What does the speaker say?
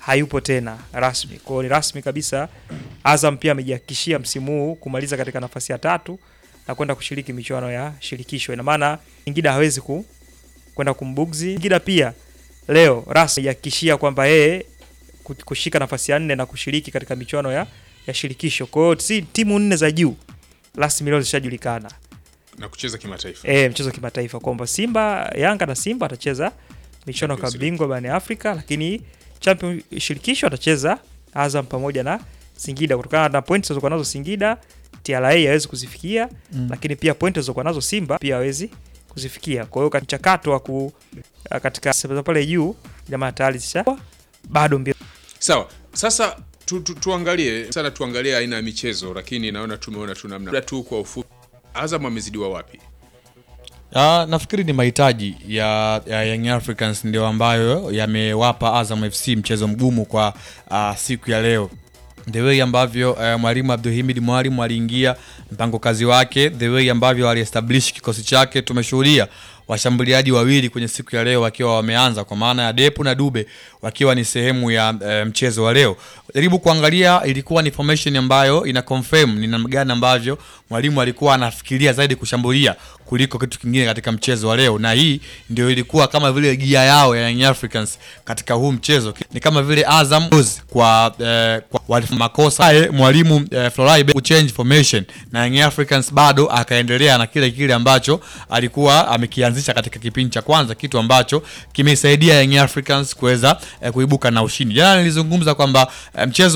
hayupo tena rasmi. Kwa hiyo ni rasmi kabisa, Azam pia amejihakikishia msimu huu kumaliza katika nafasi ya tatu na kwenda kushiriki michuano ya shirikisho. Ina maana Singida hawezi ku kwenda kumbugzi. Singida pia leo rasmi amejihakikishia kwamba yeye ku- kushika nafasi ya nne na kushiriki katika michuano ya, ya shirikisho. Kwa hiyo si timu nne za juu rasmi leo zishajulikana na kucheza kimataifa e, mchezo wa kimataifa kwamba Simba Yanga na Simba atacheza michuano ya Champions klabu bingwa barani Afrika, lakini champion shirikisho atacheza Azam pamoja na Singida kutokana na pointi zilizokuwa nazo Singida TRA hawezi kuzifikia Mm. lakini pia pointi zilizokuwa nazo Simba pia hawezi kuzifikia. Kwa hiyo katika mchakato wa ku katika sehemu pale juu jamaa tayari zisha bado mbio sawa sasa tu, tu, tuangalie sana tuangalie aina ya michezo lakini naona tumeona tu namna Labda tu kwa ufupi Azam amezidiwa wapi Ah, nafikiri ni mahitaji ya, ya Young Africans ndio ambayo yamewapa Azam FC mchezo mgumu kwa ah, siku ya leo the way ambavyo uh, mwalimu Abdulhamid Mwalimu aliingia mpango kazi wake, the way ambavyo aliestablish kikosi chake, tumeshuhudia washambuliaji wawili kwenye siku ya leo wakiwa wameanza kwa maana ya Depu na Dube wakiwa ni sehemu ya uh, mchezo wa leo. Jaribu kuangalia, ilikuwa ni formation ambayo ina confirm ni namna gani ambavyo mwalimu alikuwa anafikiria zaidi kushambulia kuliko kitu kingine katika mchezo wa leo, na hii ndio ilikuwa kama vile gia yao ya Young Africans katika huu mchezo. Ni kama vile Azam kwa, eh, kwa walifanya makosa Aye, mwalimu eh, Florai kuchange formation na Young Africans bado akaendelea na kile kile ambacho alikuwa amekianzisha katika kipindi cha kwanza, kitu ambacho kimesaidia Young Africans kuweza eh, kuibuka na ushindi. Jana nilizungumza kwamba eh, mchezo